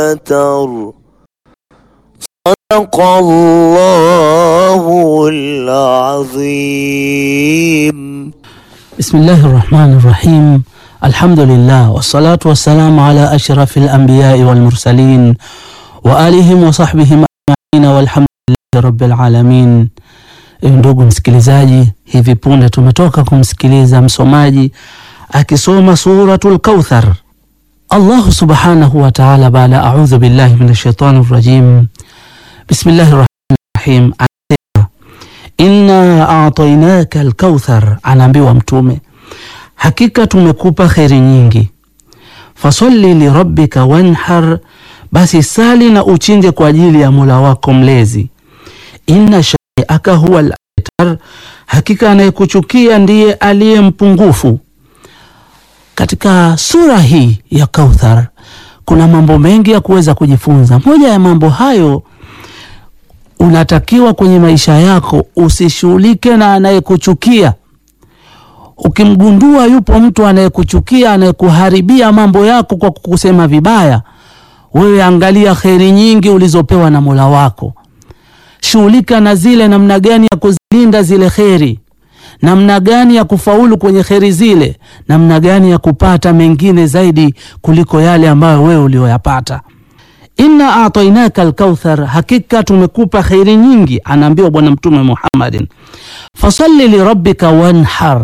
أبتر صدق الله العظيم بسم الله الرحمن الرحيم الحمد لله والصلاة والسلام على أشرف الأنبياء والمرسلين وآلهم وصحبihim ajmain walhamdulillahi rabbil alamin. Ndugu msikilizaji, hivi punde tumetoka kumsikiliza msomaji akisoma suratul Kauthar. Allahu subhanahu wa ta'ala, baada a'udhu billahi minash shaitani rrajim, bismillahir rahmanir rahim, anasema inna a'tainaka al-kauthar, anaambiwa Mtume, hakika tumekupa kheri nyingi. Fasalli lirabbika wanhar, basi sali na uchinje kwa ajili ya Mola wako mlezi. Inna shani'aka huwa al-abtar, hakika anayekuchukia ndiye aliye mpungufu. Katika sura hii ya Kauthar kuna mambo mengi ya kuweza kujifunza. Moja ya mambo hayo, unatakiwa kwenye maisha yako usishughulike na anayekuchukia. Ukimgundua yupo mtu anayekuchukia, anayekuharibia mambo yako kwa kukusema vibaya, wewe angalia kheri nyingi ulizopewa na Mola wako, shughulika na zile, namna gani ya kuzilinda zile kheri, namna gani ya kufaulu kwenye kheri zile, namna gani ya kupata mengine zaidi kuliko yale ambayo wewe ulioyapata. Inna atainaka alkauthar, hakika tumekupa kheri nyingi, anaambiwa Bwana Mtume Muhammadin. Fasalli lirabbika wanhar,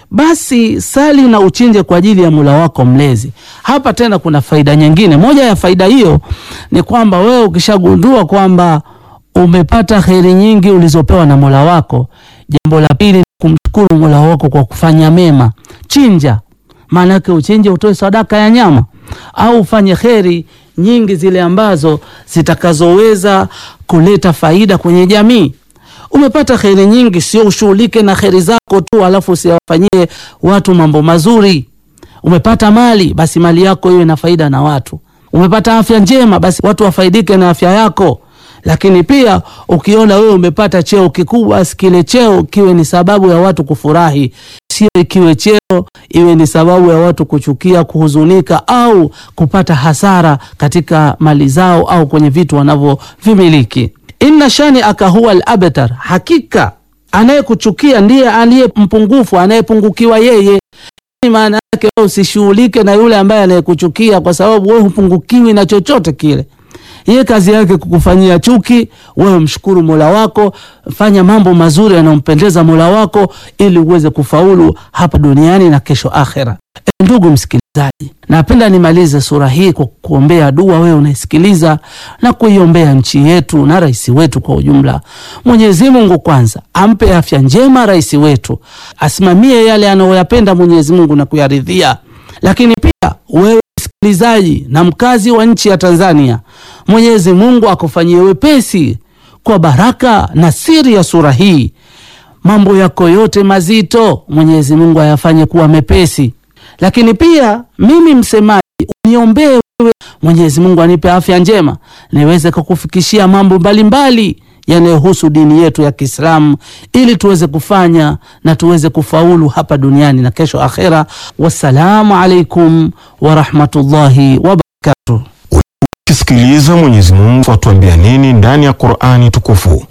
basi sali na uchinje kwa ajili ya Mola wako mlezi. Hapa tena kuna faida nyingine. Moja ya faida hiyo ni kwamba wewe ukishagundua kwamba umepata kheri nyingi ulizopewa na Mola wako, jambo la pili ni kumshukuru Mola wako kwa kufanya mema. Chinja, maana yake uchinje, utoe sadaka ya nyama au ufanye kheri nyingi zile ambazo zitakazoweza kuleta faida kwenye jamii. Umepata kheri nyingi, sio ushughulike na kheri zako tu alafu usiwafanyie watu mambo mazuri. Umepata mali, basi mali yako iwe na faida na watu. Umepata afya njema, basi watu wafaidike na afya yako. Lakini pia ukiona wewe umepata cheo kikubwa, kile cheo kiwe ni sababu ya watu kufurahi, sio ikiwe cheo iwe ni sababu ya watu kuchukia, kuhuzunika au kupata hasara katika mali zao au kwenye vitu wanavyovimiliki. Inna shani aka huwa al-abtar, hakika anayekuchukia ndiye aliye mpungufu, anayepungukiwa yeye. Maana yake wewe usishughulike na yule ambaye anayekuchukia, kwa sababu wewe hupungukiwi na chochote kile. Yeye kazi yake kukufanyia chuki, wewe mshukuru Mola wako, fanya mambo mazuri yanayompendeza Mola wako ili uweze kufaulu hapa duniani na kesho akhera. E, ndugu msikilizaji, napenda nimalize sura hii kwa kuombea dua wewe unaisikiliza na kuiombea nchi yetu na rais wetu kwa ujumla. Mwenyezi Mungu kwanza ampe afya njema rais wetu, asimamie yale anayoyapenda Mwenyezi Mungu na kuyaridhia, lakini pia wewe msikilizaji na mkazi wa nchi ya Tanzania, Mwenyezi Mungu akufanyie wepesi kwa baraka na siri ya sura hii. Mambo yako yote mazito Mwenyezi Mungu ayafanye kuwa mepesi, lakini pia mimi msemaji uniombee wewe, Mwenyezi Mungu anipe afya njema niweze kukufikishia mambo mbalimbali yanayohusu dini yetu ya Kiislamu ili tuweze kufanya na tuweze kufaulu hapa duniani na kesho akhera. Wassalamu alaikum warahmatullahi wabarakatuh. Kisikiliza Mwenyezi Mungu atuambia nini ndani ya Qur'ani tukufu.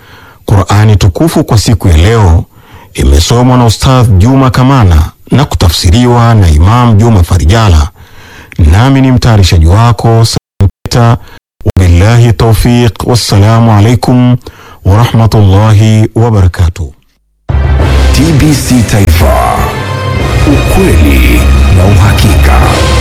Qur'ani tukufu kwa siku ya leo imesomwa na Ustadh Juma Kamana na kutafsiriwa na Imam Juma Farijala, nami ni mtayarishaji wako Salim Peter. Wabillahi taufiq, wassalamu alaikum warahmatullahi wabarakatuh. TBC Taifa, ukweli na uhakika.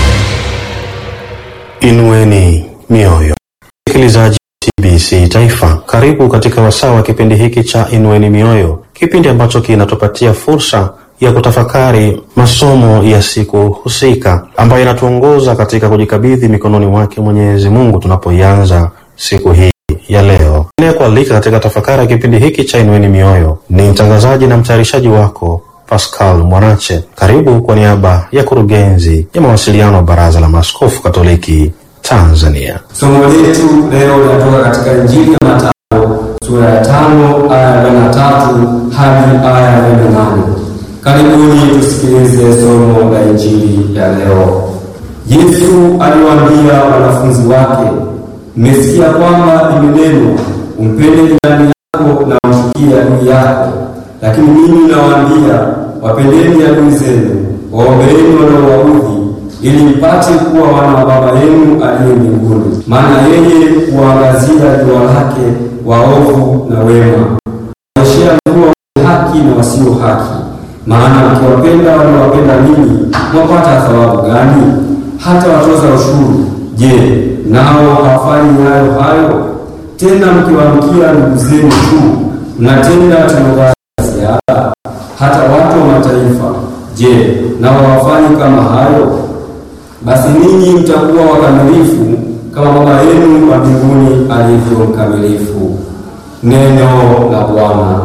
Inueni mioyo, msikilizaji TBC Taifa, karibu katika wasaa wa kipindi hiki cha Inueni Mioyo, kipindi ambacho kinatupatia fursa ya kutafakari masomo ya siku husika ambayo inatuongoza katika kujikabidhi mikononi mwake Mwenyezi Mungu tunapoianza siku hii ya leo. Inayekualika katika tafakari ya kipindi hiki cha Inueni Mioyo ni mtangazaji na mtayarishaji wako Pascal Mwanache. Karibu kwa niaba ya kurugenzi ya mawasiliano wa Baraza la Maaskofu Katoliki Tanzania. Somo letu leo linatoka katika Injili ya Mathayo sura ya tano aya ya arobaini na tatu hadi aya ya arobaini na nane. Karibuni tusikilize somo la Injili ya leo. Yesu aliwaambia wanafunzi wake, mmesikia kwamba imenenwa, umpende jirani yako na umchukie adui yako. Lakini mimi nawaambia, wapendeni adui zenu, waombeeni wanaowaudhi, ili mpate kuwa wana wa Baba yenu aliye mbinguni. Maana yeye huwaangazia jua lake waovu na wema, kuonyeshea mvua wenye haki na wasio haki. Maana mkiwapenda wanaowapenda ninyi, mwapata thawabu gani? Hata watoza ushuru, je, nao hawafanyi hayo hayo? Tena mkiwaamkia ndugu zenu tu, mnatenda tendo gani la ziada? Hata watu wa mataifa, je, nao hawafanyi kama hayo? Basi ninyi mtakuwa wakamilifu kama Baba yenu wa mbinguni alivyo mkamilifu. Neno la Bwana.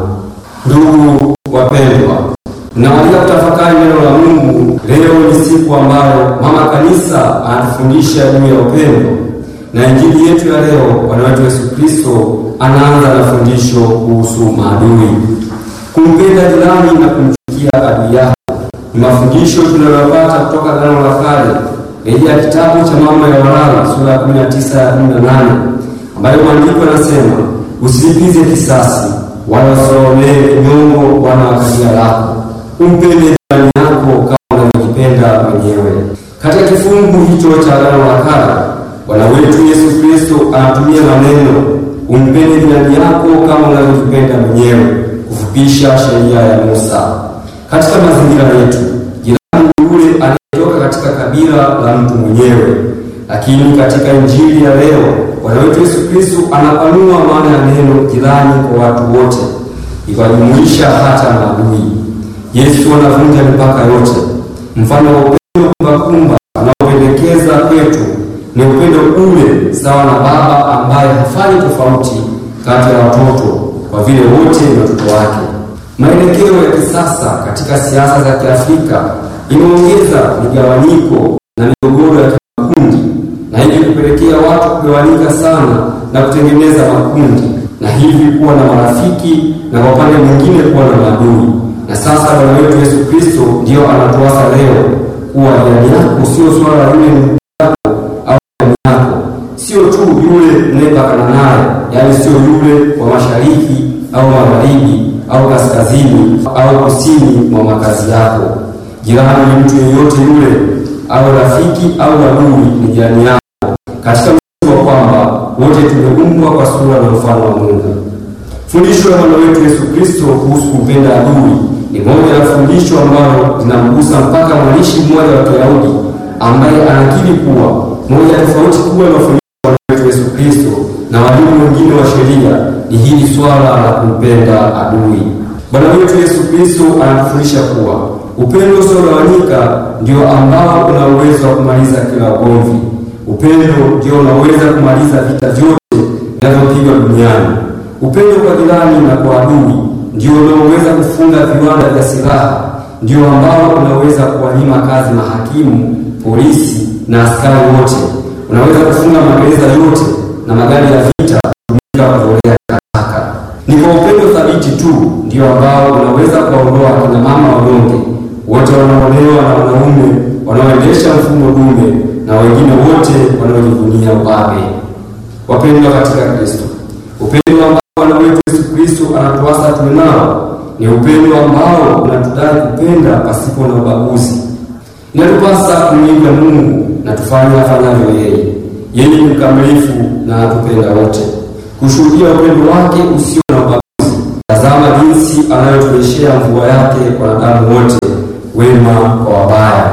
Ndugu wapendwa, nawalika kutafakari neno la Mungu. Leo ni siku ambayo mama kanisa anatufundisha juu ya upendo, na injili yetu ya leo, Bwana wetu Yesu Kristo anaanza na fundisho kuhusu maadui. Kumpenda jirani na kumchukia adui yako ni mafundisho tunayopata kutoka Agano la Kale, rejea kitabu cha Mambo ya Walawi sura ya 19 ya 18, ambayo maandiko yanasema usilipize kisasi wala usiwaonee kinyongo wana wa kabila lako, umpende jirani yako kama unavyojipenda mwenyewe. Katika kifungu hicho cha Agano la Kale, Bwana wetu Yesu Kristo anatumia maneno umpende jirani yako kama unavyojipenda mwenyewe, kufupisha sheria ya Musa. Katika mazingira yetu, jirani ni yule anayetoka katika kabila la mtu mwenyewe, lakini katika injili ya leo Bwana wetu Yesu Kristo anapanua maana ya neno jirani kwa watu wote, ikiwajumuisha hata maadui. Yesu anavunja mipaka yote. Mfano wa upendo kumbakumba anaopendekeza kwetu ni upendo ule sawa na baba ambaye hafanyi tofauti kati ya watoto kwa vile wote ni watoto wake. Maelekeo ya kisasa katika siasa za Kiafrika imeongeza migawanyiko na migogoro ya kimakundi na hivyo kupelekea watu kugawanyika sana na kutengeneza makundi na hivi kuwa na marafiki na kwa upande mwingine kuwa na maadui. Na sasa Bwana wetu Yesu Kristo ndiyo anatuasa leo kuwa jirani yako sio swala la yule ndugu yako au jirani yako, sio tu yule mnayepakana naye, yaani sio yule wa mashariki au magharibi au kaskazini au kusini mwa makazi yako. Jirani ni mtu yeyote yule, au rafiki au adui, ni jirani yako katika msingi wa kwamba wote tumeumbwa kwa sura na mfano wa Mungu. Fundisho la Bwana wetu Yesu Kristo kuhusu kumpenda adui ni moja ya fundisho ambalo linamgusa mpaka mwandishi mmoja wa Kiyahudi ambaye anakiri kuwa moja ya tofauti kubwa ya mafundisho ya Bwana wetu Yesu Kristo na walimu wengine wa sheria ni hili swala la kumpenda adui. Bwana wetu Yesu Kristo anatufundisha kuwa upendo usiogawanyika ndio ambao una uwezo wa kumaliza kila ugomvi. Upendo ndio unaweza kumaliza vita vyote vinavyopigwa duniani. Upendo kwa jirani na kwa adui ndio unaoweza kufunga viwanda vya silaha, ndio ambao unaweza kuwanyima kazi mahakimu, polisi na askari wote. Unaweza kufunga magereza yote na magari ya vita kutumika kutolea takataka. Ni kwa upendo thabiti tu ndio ambao unaweza kuwaondoa akina mama wanyonge wote wanaolewa na wanaume wanaoendesha mfumo dume na wengine wote wanaojivunia ubabe. Wapendwa katika Kristo, upendo ambao Bwana wetu Yesu Kristo anatuasa tuwe nao ni upendo ambao unatudai kupenda pasipo na ubaguzi. Inatupasa kumwiga Mungu na tufanye afanyavyo yeye. Yeye ni mkamilifu na anatupenda wote, kushuhudia upendo wake usio na ubaguzi. Tazama jinsi anayoturejeshea mvua yake kwa wanadamu wote, wema kwa wabaya.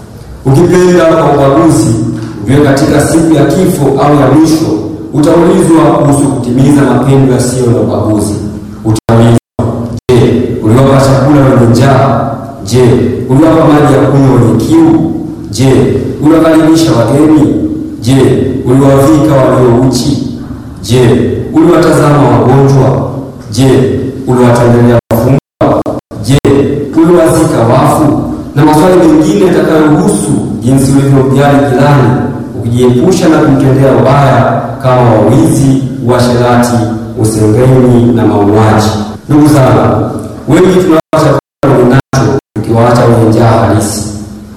Ukipenda kwa ubaguzi, ujue katika siku ya kifo au ya mwisho utaulizwa kuhusu kutimiza mapendo yasiyo na ubaguzi. Utaulizwa, je, uliwapa chakula wenye njaa? Je, uliwapa maji ya kunywa wenye kiu? Je, uliwakaribisha wageni? Je, uliwavika walio uchi? Je, uliwatazama wagonjwa? Je, uliwatembelea wafungwa? Je, uliwazika wafu? Na maswali mengine yatakayohusu jinsi ulivyomjali jirani, ukijiepusha na kumtendea ubaya kama wawizi, uasherati, usengeni na mauaji. Ndugu zangu, wengi tunawapa chakula wenye nacho tukiwaacha wenye njaa halisi.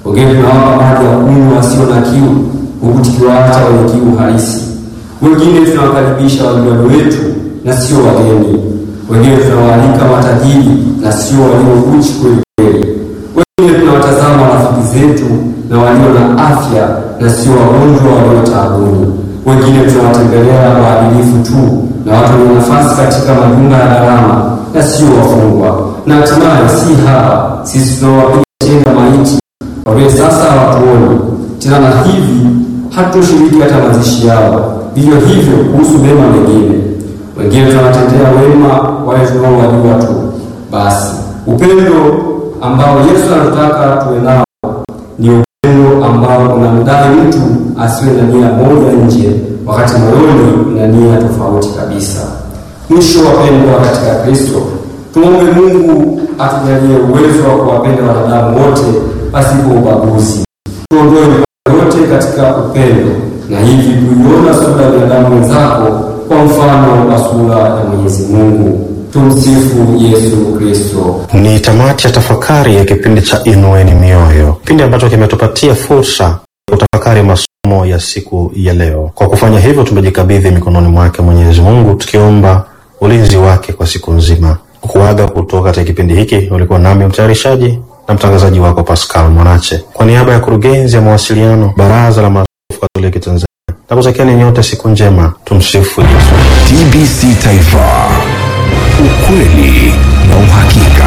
wengine tunawapa maji ya kunywa wasio na kiu, huku tukiwaacha wenye kiu halisi. Wengine tunawakaribisha wanywaji wetu na sio wageni. Wengine tunawaalika matajiri na sio walio uchi kweli kweli. Wengine tunawatazama rafiki zetu na walio na afya na sio wagonjwa walio taabuni. Wengine tunawatembelea waadilifu tu na watu wenye nafasi katika majumba ya gharama na sio wafungwa. Na hatimaye si hawa, sisi tunawapiga chenga maiti wawe sasa hawatuoni tena, na hivi hatushiriki hata mazishi yao. Vivyo hivyo kuhusu mema mengine, wengine tunawatendea wema wale tunaowajua tu. Basi upendo ambao Yesu anataka tuwe nao ni upendo ambao unamdai mtu asiwe na nia moja nje, wakati moyoni na nia tofauti kabisa. Mwisho, wapendwa katika Kristo, tumwombe Mungu atujalie uwezo wa kuwapenda wanadamu wote pasipo ubaguzi. Tuondoe mipaka yote katika upendo, na hivi kuiona sura ya binadamu wenzako kwa mfano wa sura ya Mwenyezi Mungu. Tumsifu Yesu Kristo. Ni tamati ya tafakari ya kipindi cha Inueni Mioyo, kipindi ambacho kimetupatia fursa ya kutafakari masomo ya siku ya leo. Kwa kufanya hivyo, tumejikabidhi mikononi mwake Mwenyezi Mungu, tukiomba ulinzi wake kwa siku nzima. Kuaga kutoka katika kipindi hiki, ulikuwa nami mtayarishaji na mtangazaji wako Pascal Mwanache, kwa niaba ya kurugenzi ya mawasiliano Baraza la Maaskofu Katoliki Tanzania, na kutakieni nyote siku njema. Tumsifu Yesu. TBC Taifa, ukweli na uhakika.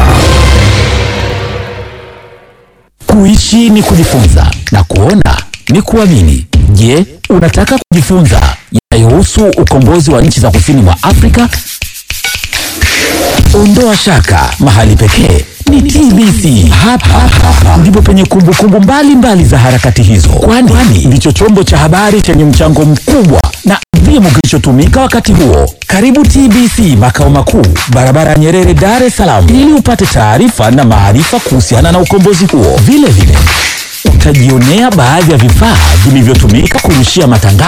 Kuishi ni kujifunza na kuona ni kuamini. Je, unataka kujifunza yanayohusu ukombozi wa nchi za kusini mwa Afrika? Ondoa shaka, mahali pekee ni TBC. Hapa hapa ndipo penye kumbukumbu mbalimbali za harakati hizo, kwani ndicho chombo cha habari chenye mchango mkubwa na adhimu kilichotumika wakati huo. Karibu TBC makao makuu, barabara ya Nyerere, Dar es Salaam, ili upate taarifa na maarifa kuhusiana na ukombozi huo. Vile vile utajionea baadhi ya vifaa vilivyotumika kurushia matangazo